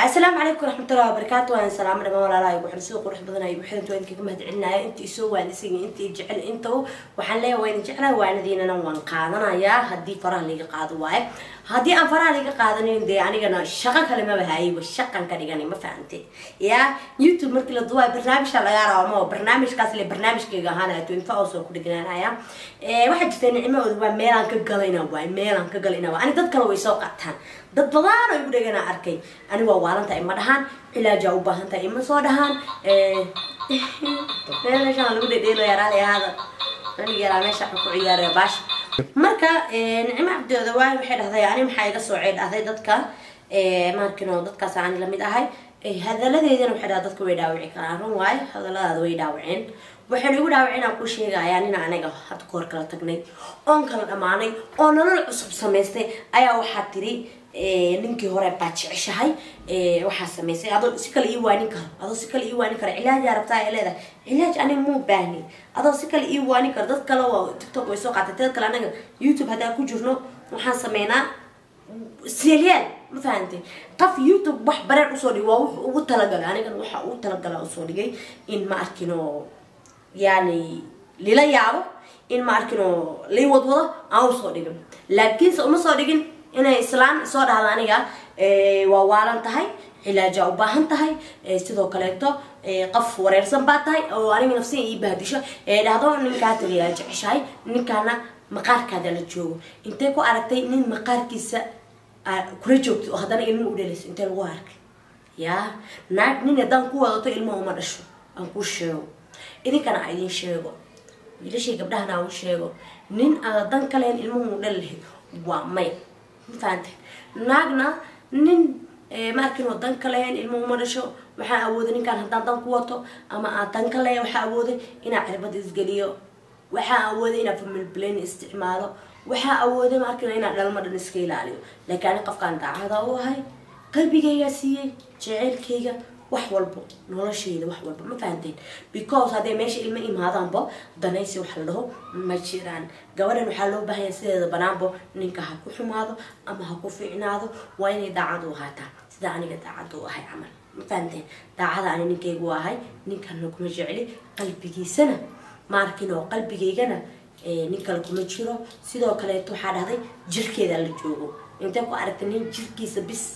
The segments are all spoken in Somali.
asalaamu calaykum waraxmatullahi wabarakaatu waan salaamo dhamaan walaalaha igu xiran sida qurux badan ay igu xiran waan idinkaga mahadcelinaya inta isoo waanisiga inta i jecel inta waxaan leeyahay waa idin jeclahay waanadiinana waan qaadanayaa haddii faraha liga qaado waaye haddii aan faraha liga qaadanin dee anigana shaqo kale maba hayayba shaqan ka dhiganay ma fahante ya youtube markii la duwaayo barnaamijka lagaa rabo ma barnaamijkaas le barnaamijkayga ahaanaya twenty four hours oo ku dhignaanaya waxaa jirta nicmahooda waa meelaan ka galayna waay meelaan ka galayna waay ani dad kale way soo qataan dad badan oo igu dhegana arkay ani waa waalantahay ima dhahaan cilaajaa u baahan tahay ima soo dhahaan meeshaan lagu dhedheelaya raali ahaada aniga yaraa meesha ku ciyaaraya baasha marka nicmo cabdooda waay waxay dhahday ani maxaa iga soocay dhahday dadka markino dadkaas aan lamid ahay hadaladeedana waxay dhaha dadka way dhaawici karaan run waayo hadaladaada way dhaawaceen waxayna igu dhaawaceen aan ku sheegayaa nina aniga hadda kahor kala tagnay oon kala dhammaanay oo nolol cusub samaystay ayaa waxaa tiri ninkii hore baa jeceshahay waxaa samaysay adoo si kale ii waanin karo adoo si kale ii waanin karo cilaajaa rabtaa ay leedahay cilaaj aniga muu baahni adoo si kale ii waanin karo dad kale waa tiktok way soo qaatay dad kale anaga youtube haddaan ku jirno waxaan sameynaa seelyaal ma fahantay qof youtube wax bareer usoo dhigay waa wuxuu ugu talagalay anigana waxa ugu talagala usoo dhigay in ma arkino yani lila yaabo in ma arkino lii wadwado aan usoo dhigin laakiinse uma soo dhigin inay islaan soo dhahdo aniga waa waalan tahay cilaajaa u baahan tahay sidoo kaleeto qof wareersan baa tahay oo aniga nafsiga ii bahdisho dhahdo ninkaa tagayaa jeceshahay ninkaana maqaarkaada la joogo intay ku aragtay nin maqaarkiisa kula joogto oo haddana ilmo u dhalayso intee lagu arkay yaa naag nin haddaan ku wadato ilmaha uma dhasho aan kuu sheego idinkana a idiin sheego wiilashii gabdhahana aan u sheego nin aada dan ka lahayn ilmuhu u dhali lahayd waa may ma fahantay naagna nin ma arkin oo dan ka lahayn ilmuhu uma dhasho waxaa awooday ninkaan haddaan dan ku wato ama aad dan ka lahayn waxaa awooday inaa cirbad isgeliyo waxaa awooday inaa family plan isticmaalo waxaa awooday ma arkina inaa dhalma dhan iska ilaaliyo laakiin ani qofkaan daacada u ahay qalbigaygaa siiyey jeceylkayga wax walbo noloshayda wax walba ma fahanteen because hadday meesha ilmo imaadaanbo danaysi wax la dhaho ma jiraan gabadhan waxaa loo baahanya sideeda banaanbo ninka ha ku xumaado ama ha ku fiicnaado waa inay daacad u ahaataa sida aniga daacad u ahay camal ma fahanteen daacada ani ninkaygu ahay ninkana kuma jecli qalbigiisana ma arkin oo qalbigaygana nin kale kuma jiro sidoo kaleeto waxaa dhahday jirkeeda la joogo intay ku aragtay nin jirkiisa bis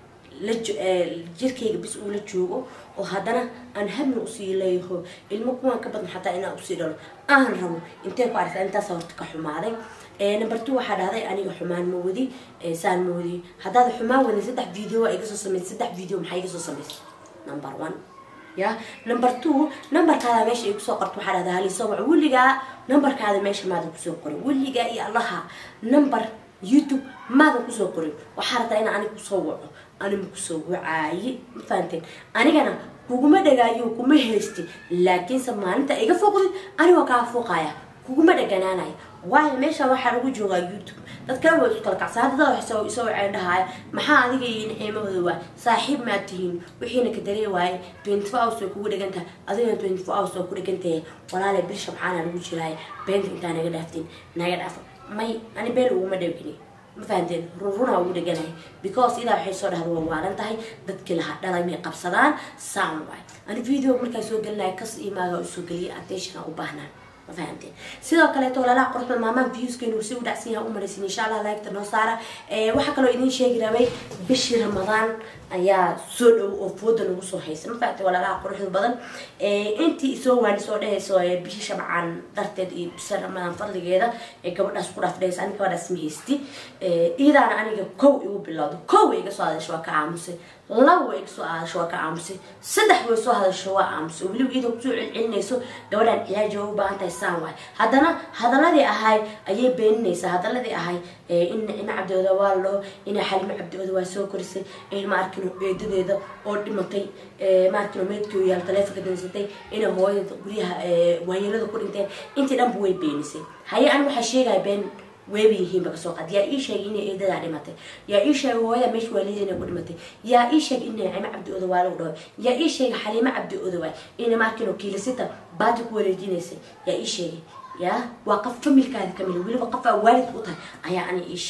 jirkayga bis uu la joogo oo haddana aan habna usii leeyaho ilmo kuwaan ka badan xataa inaan usii dhalo aan rabo intee ku aragta intaas horta ka xumaaday number two waxaa dhahday aniga xumaan ma wadi saan ma wadi haddaad xumaan wadin saddex video iga soo samaysay saddex video maxaa iga soo samaysay number one ya number two numberkaada meesha igu soo qorto waxaa dhahdaa halisoo wac weligaa numberkaada meesha maadan kusoo qorin weligaa iyo allaha number youtube maadan kusoo qorin waxaa rabtaa inaa aniga kusoo waco anima kusoo wacaaye ma fahanteen anigana kuguma dhagaayo kuma haysti laakiinse maalinta iga fooqdid anigoo kaa fooqaya kuguma dhaganaanaya waayo meesha waxaa lagu joogaa youtube dad kale way isu kala kacsa haddada waxay isoo waceen dhahaya maxaa adiga iyo nicimahooda waay saaxiib maad tihiin wixiina ka daree waaye twenty four hours way kugu dhegan tahay adigana twenty four hours waa ku dhegan tahay walaale bilsha maxaana lagu jiraaya beenta intaa naga dhaaftiin naga dhaafo may ani been uguma dhawgini ma fahanteen ruruna ugu dheganahay because idaa waxay soo dhahda waa waalan tahay dadkii lahaa dhalay may qabsadaan saan waay ani video markaa soo gelinaya kas iyo maaga usoo geliyay attention u baahnaan ma fahanteen sidoo kaleeto walaalaha quruxda maamaan viewskeenu si u dhacsan yahay u maraysin insha allah laagta noo saara waxaa kaloo idiin sheegi rabay bishii ramadaan ayaa soo dhow oo fooda nagu soo haysa ma fahamtay walaalaha quruxda badan intii soo waani soo dhehayso bishii shabcaan darteed iyo bisa ramadaan fadligeeda ee gabadhaas ku dhaaf dhehaysa ani gabadhaas ma haysti iidaana aniga kow igu bilowdo kow iga soo hadasho waa ka aamusay laba iga soo hadasho waa ka aamusay saddex way soo hadasho waa aamusay weliba iyadoo kusoo celcelinayso gabadhaan cilaaji waa u baahan tahay saan waay haddana hadaladii ahay ayay beeninaysaa hadaladii ahay in nicmo cabdooda waa loo ina xalimo cabdooda waa soo korisay in ma arkino eedadeeda oo dhimatay ma arkino meedkii yaal taleefonka dansatay ina hooyada guryaha waayeelada ku dhinteen intii dhanba way beenisay haye ani waxaa sheegaya been weeba yihiinba kasoo qaad yaa ii sheegay inay eedadaa dhimatay yaa ii sheegay hooyada meesha waalideena ku dhimatay yaa ii sheegay in nicimo cabdi oda waa lagu dhaho yaa ii sheegay xaliimo cabdi oda waay ina maarkino kiilisita baati ku wareejinaysay yaa ii sheegay yaa waa qof familkaada kamid weliba qof aa waalid u tahay ayaa ani ii sheegay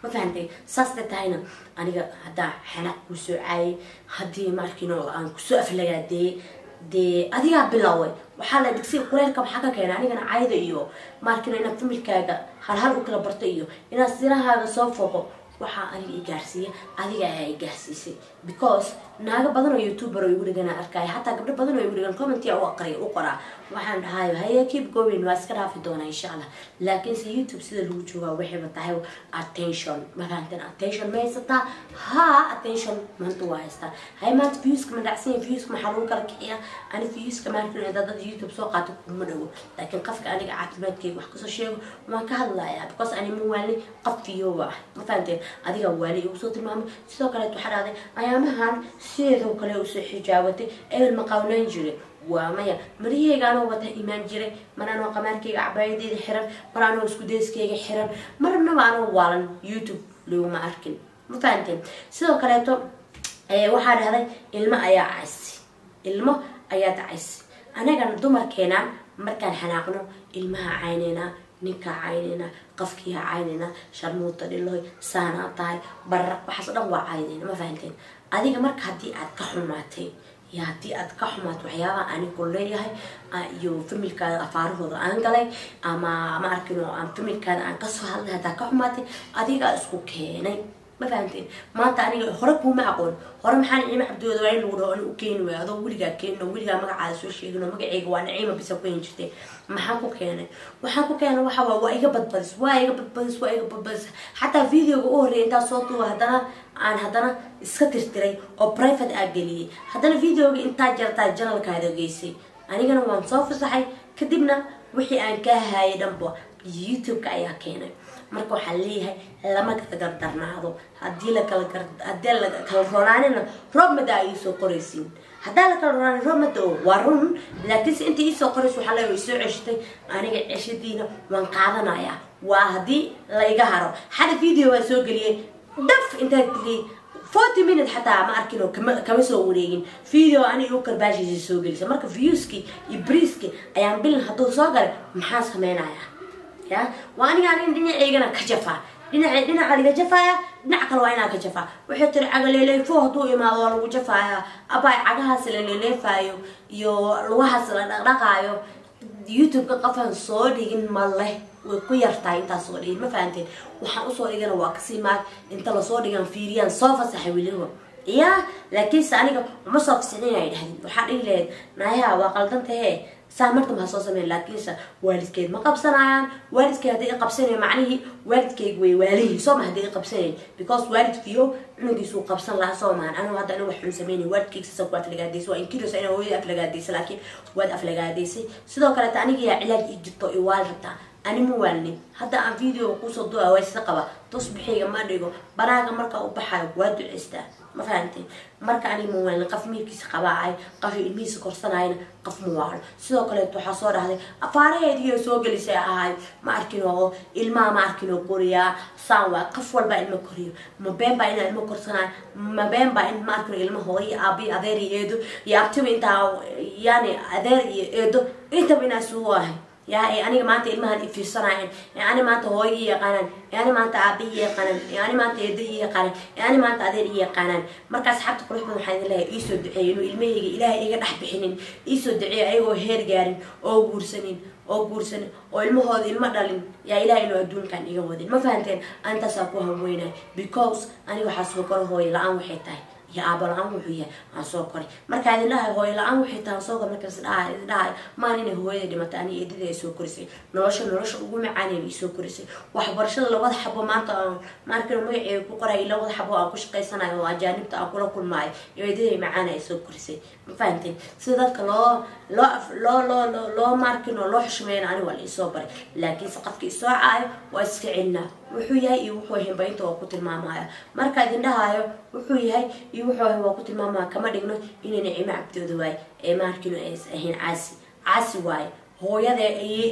ma fahantay saastay tahayna aniga haddaa xanaaq kuu soo caayay haddii markino aan kusoo aflagaadeeyey dee adigaa biloway waxaa la digsiga kuleelka maxaa ka keena anigana cayda iyo markino inaad familkaaga halhal u kala barto iyo inaad sirahaaga soo foqo waxaa aniga i gaarsiiya adiga ayaa i gaarsiisay because naago badan oo youtuber oo igu dhigan arkaya xataa gabdho badan oo igu dhigan commentia u aqriya u qoraa waxaan dhahay haye keep going waa iska dhaafi doonaa insha allah laakiinse youtube sida lagu joogaa waxayba tahay attention mafahanteen attention ma haysataa ha attention maanta waa haystaa haye maanta viewska ma dhacsan yahay viewska maxaa lagu kala kiciyaa ani viewska maarkin dad dad youtube soo qaato kuma dhawo laakiin qofka aniga caafimaadkayga wax kasoo sheego waan ka hadlayaa because ani ma waali qof fiyoba ah ma fahanteen adiga waali igu soo tilmaamay sidoo kaleet waxaa dhahday ayaamahan sideedoo kale usoo xijaabatay ebel ma qawnayn jiray waa maya marihayga anoo wata imaan jiray mar anoo qamaarkayga cabaayadeyda xiran mar anoo iskudeyskayga xiran marnaba anoo waalan youtube laguma arkin ma fahanteen sidoo kaleeto waxaa dhahday ilmo ayaa caysi ilmo ayaa dacaysi anagana dumarkeena markaan xanaaqno ilmaha cayneynaa ninkaa cayneynaa qafkiiha cayneynaa sharmuuta dhiloy saanaa tahay barar waxaas dhan waa cayneyna ma fahanteen adiga marka haddii aad ka xumaatay iyo haddii aad ka xumaato waxyaabaha anigu leeyahay iyo familkaada afaarahooda aan galay ama ma arkino aan familkaada aan kasoo hadlay haddaa ka xumaatay adigaa isku keenay ma fahanteen maanta aniga hore kuuma aqoon hore maxaa niciimo cabdooda waa in lagu dhaho u keeni waay adoo weligaa keenin oo weligaa magacaada soo sheegin oo magaceyga waa niciima bisa ku hen jirtay maxaa ku keenay waxaan ku keenay waxa waa waa iga badbadis waa iga badbadis waa iga badbadis xataa videoga u horreeyay intaa soo duuba haddana aan haddana iska tirtiray oo private aa geliyay haddana videoga intaa jartaa janalkaada geysay anigana waan soo fasaxay kadibna wixii aan ka hayay dhanba youtube-ka ayaa keenay marka waxaa leeyahay lama kala gardarnaado hadii lakala hadii la kala ronaanina roob mada ay soo qoraysiin haddaa la kala ronaan roob mada waa run laakiinse inta iisoo qoraysa waxaa leeyahay way soo ceshatay aniga ceshadiina waan qaadanayaa waa haddii la iga haro xada video waa soo geliyay daf intaa geliyay forty minute xataa ma arkin oo kama kama soo wareegin video aniga u karbaashiisa soo gelisa marka viewski iyo briiski ayaan bilin hadduu soo galay maxaa sameynayaa ya waa aniga anin dhinaceygana ka jafaa dhinac dhinaca laga jafaaya dhinac kale waa inaa ka jafaa waxay tiri cagaleeleefo hadduu imaado waa lagu jafaaya abay cagahaas la leeleefaayo iyo lugahaas la dhaqdhaqaayo youtube-ka qofaan soo dhigin ma leh way ku yartahay intaas soo dhigin ma fahanteen waxaan usoo dhigana waa kasii maag inta lasoo dhigan fiiriyaan soo fasaxay weliba ya laakiinse aniga uma soo fasixin ay dhahdin waxaa dhihi lahayd naayaha waa qaldantahe saa marta maha soo sameyn laakiinse waalidkeed ma qabsanayaan waalidkeed hadday i qabsanayn macnihii waalidkeyga way waalihi soo ma hadday i qabsanayn because waalidkiyo cunugiisuu qabsan lahaa soo mahan anigu hadda anigu wax xun sameynay waalidkeyga sasa ku aflagaadaysay waa inkiraysa inaa hooyada aflagaadaysay laakiin waad aflagaadaysay sidoo kaleeta aniga yaa cilaaj i jirto i waal rabtaa ani ma waalnin hadda aan video kusoo duaa waysa qaba tusbixiyga ma dhigo banaaga marka u baxayo waa duceystaa ma fahanteen marka aniga ma waalnin qof miirkiisa qabaacay qof ilmihiisa korsanayna qof ma waalo sidoo kaleeto waxaa soo dhahday afaaraheediyo soo gelisay ahay ma arkin oo ilmaha ma arkin oo koriyaa saan waa qof walbaa ilmo koriyo ma been baa inaa ilmo korsanayo ma been baa in ma arkin ilmo hooyo aabi adeer iyo eedo iyo abtiba intaa yani adeer iyo eedo intaba inaa isugu ahay yaa ee aniga maanta ilmahan ifiirsanayeen ee ani maanta hooyo i yaqaanaan ee ani maanta aabi i yaqaanaan ee ani maanta eedo i yaqaanaan ee ani maanta adeer i yaqaanaan markaas xabta qurux badan waxaa idin leeyahay iisoo duceeyo inuu ilmahayga ilaahay iga dhex bixinin iisoo duceeyo ayagoo heer gaarin oo guursanin oo guursanin oo ilmahooda ilma dhalin yaa ilahay inuu adduunkan iga wadin ma fahanteen antaasaa ku hanweynaya because aniga waxaa soo koro hooyo la-aan waxay tahay iyo aaba la-aan wuxuu yahay aan soo koray markaa idin dhahay hooyo la-aan waxay tahay soo kor markaas dhahay idin dhahay maan inay hooyada dhimatay ani eedada ay soo korisay nolosha nolosha ugu macaanay ay soo korisay waxbarashada labada xabo maanta aan maarkan magaceega ku qoray labada xabo aan ku shaqaysanayo oo ajaanibta aan kula kulmaayo eedaday macaana ay soo korisay ma fahanteen sida dadka loo loo loo loo loo loo maarkin oo loo xushmeeyana ani waa la isoo baray laakiinse qofka isoo caayo waa iska celinaa wuxuu yahay iyo wuxuu himba inta waa ku tilmaamaya marka idin dhahayo wuxuu yahay iyo wuxuu ahay waa ku tilmaamaya kama dhigno inay nicimo cabdooda waaye ee maarkino ays ahayn caasi caasi waaye hooyada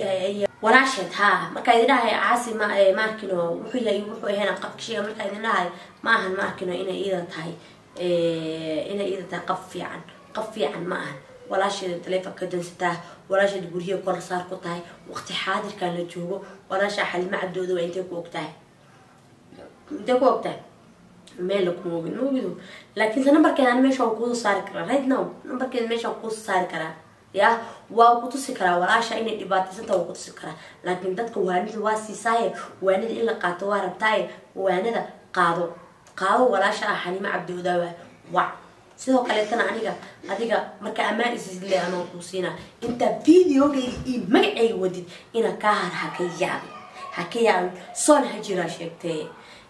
walaasheed ha marka idin dhahay caasi ma maarkino wuxuu yahay iyo wuxuu ahayn qabka sheega marka idin dhahayo ma ahan maarkino inay iyada tahay inay iyada tahay qab fiican qab fiican ma ahan walaasheeda taleefonka dansataa walaasheeda guryaha korsaar ku tahay waqti xaadirkan la joogo walaasha xalimo cabdooda waa intay ku og tahay intee ku ogtahay meel kuma ogin ma ogido laakiinse nambarkeeda ani meesha waan kuusoo saari karaa right now nambarkeeda meesha waan kuusoo saari karaa ya waa ku tusi karaa walaasha inay dhibaataysanta waa ku tusi karaa laakiin dadka waanida waa siisaaye waanida in la qaato waa rabtaaye waanida qaado qaado walaasha ah xaliimo cabdi odaawa wac sidoo kaleetana aniga adiga marka ammaan isisle anoo kuu siinaa intaa videogayga iyo magacayga wadid ina kaa har haka yaabin haka yaabin soon ha jiraa sheegtee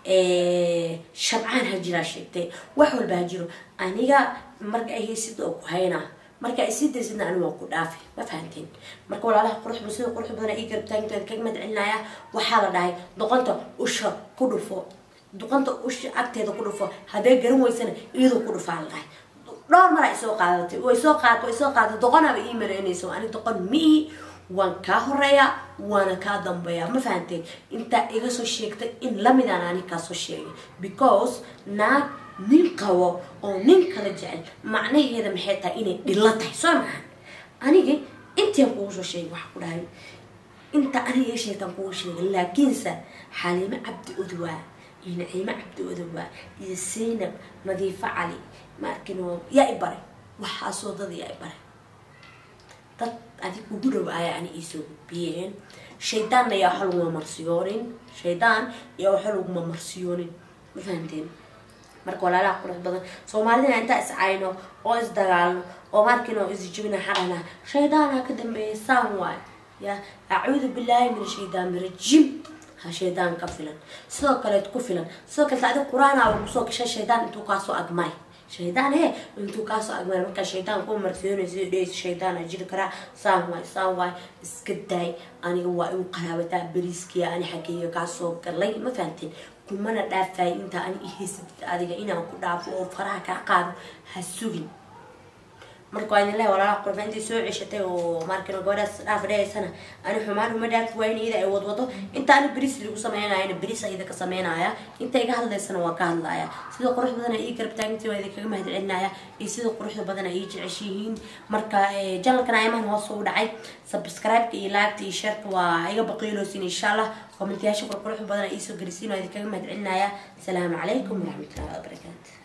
shabcaan ha jiraa sheegtee wax walba ha jiro aniga marka ay haysid oo ku haynaa marka ay sii daysidna ani waa ku dhaafi ma fahanteen marka walaalaha quruxba sida qurux badan ii garabtaagintooda kaga mahad celinaya waxaa la dhahay doqonta usha ku dhufo doqonta usha agteeda ku dhufo hadday garan weysana iyadoo ku dhufaa la dhahay dhowr mar ay soo qaadatay way soo qaad way soo qaadatay doqonaba ii maraynayso ani doqon miihi waan kaa horeeyaa waana kaa dambeeyaa ma fahanteen intaa iga soo sheegtay in lamidaan ani kaa soo sheegay because naag nin qabo oo nin kala jecel macnaheeda maxay tahay inay dhilo tahay soo mahan anigi intian kugu soo sheegay waxaa ku dhahay inta aniga ii sheegtaan kugu sheegay laakiinse xaliimo cabdi odwaa iyo naciimo cabdi odwaa iyo saynab nadiifo cali maarkino yaa i baray waxaasoo dad yaa i baray dad adig ugu dhow ayaa ani iisoo gudbiyeen shaydaanna yaa waxa laguma marsiyoonin shaydaan yaa waxa laguma marsiyoonin ma fahanteen marka walaalaha qurux badan soomaalidina intaa iscayno oo isdagaalno oo markiino isjibina xarana shaydaana ka dambeeya saan waay ya acuudu billaahi min shaydaan rajim ha shaydaan ka filan sidoo kaleed ku filan sidoo kaleet adig qur-aana kusoo gashay shaydaan intuu kaasoo agmay shaydaan he intuu kaasoo agmay markaa shaydaan ku marsiyoonaysa dhehaysa shaydaan jiri karaa saan waay saan waay iska daay aniga waa igu qaraabataa beriiskiya ani xageeyo kaasoo galay ma fahanteen kumana dhaafay intaa ani ihaysatid adiga inaan ku dhaafo oo faraha kaa qaado ha sugin marka waa idin lehay walaalaha qurba intay soo ceshatay oo markino gabadhaas dhaaf dhahaysana ani xumaan uma dhaafi waayin iyada ay wadwado inta ani beriis lagu sameynayana beriis ayada ka sameynaya inta iga hadlaysana waa ka hadlaya sida qurux badan ii garabtaagintii waa idinkaga mahad celinaya iyo sida quruxda badan ay ii jeceshihiin marka janalkan ayamahan hoos ugu dhacay subscribe-ka iyo laagta iyo sharka waa iga baqiiloosin insha allah kommentayaasha qurqurux badan ay iisoo gelisiin waa idinkaga mahad celinaya asalaamu calaykum waraxmatullahi wabarakaatu